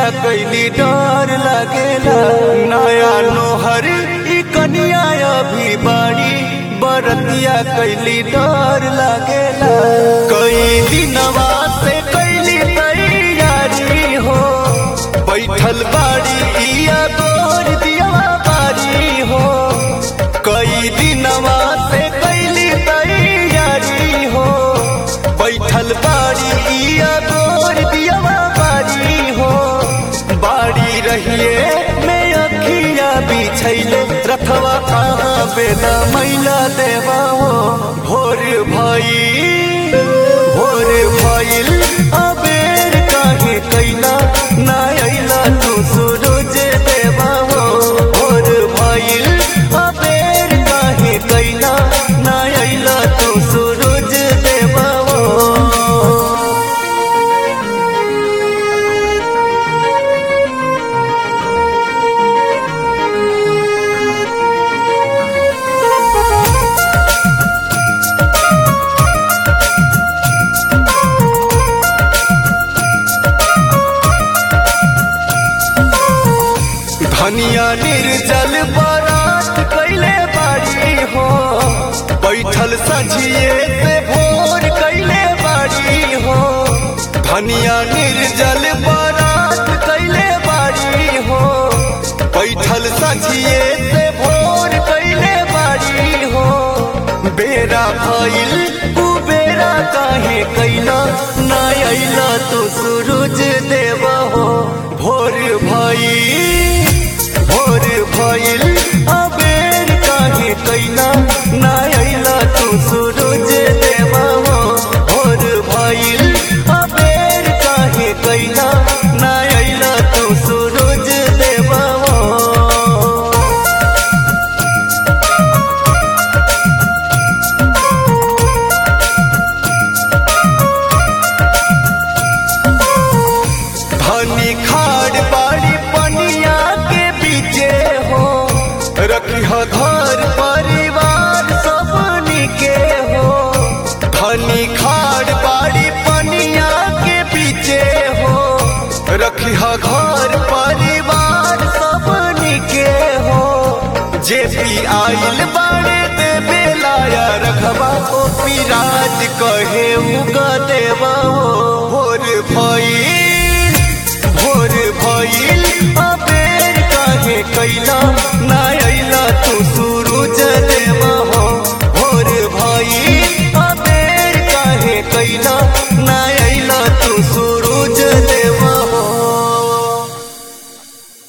कैली डर लागेला नया नोहर ई कनिया अभी बाड़ी बरतिया कैली डर लागेला कई दिनवा से कैली तैयारी हो बैठल बाड़ी इया गोर दिया बारी हो कई दिनवा से कैली तैयारी हो बैठल बाड़ी इया गोर दिया बारी हो बाड़ी रहिए में अखिया बिछैले रथवा कहाँ बेला मैला देवा हो भोर भई भोर भइल अबेर काहे कैला ना अइला तू सूरज देवा हो भोर भइल अबेर काहे कैला ना अइला तू सूरज देवा हो धनिया निर्जल बारात कैले बाड़ी हो बैठल सझिए से भोर कैले बाड़ी हो धनिया निर्जल बारात कैले बाड़ी हो बैठल सझिए से भोर कैले बाड़ी हो बेरा भइल कुबेरा काहे कैला ना अइला तो सूरज देवा हो भोर भइल भोर भइल अबेर काहे कैला ना अइला तू सूरज देवा हो भोर भइल अबेर काहे कैला ना अइला तू सूरज देवा हो धनी खाड़ बाड़ी पनिया के बीचे हो रखी घर परिवार सबनी के हो धनी खाड़ बाड़ी पनिया के बीचे हो रखी घर परिवार सबनी के हो जे भी आइल बाड़े देवे लाया रखबा ओ पिराज कहे उगा देवा हो भोर भई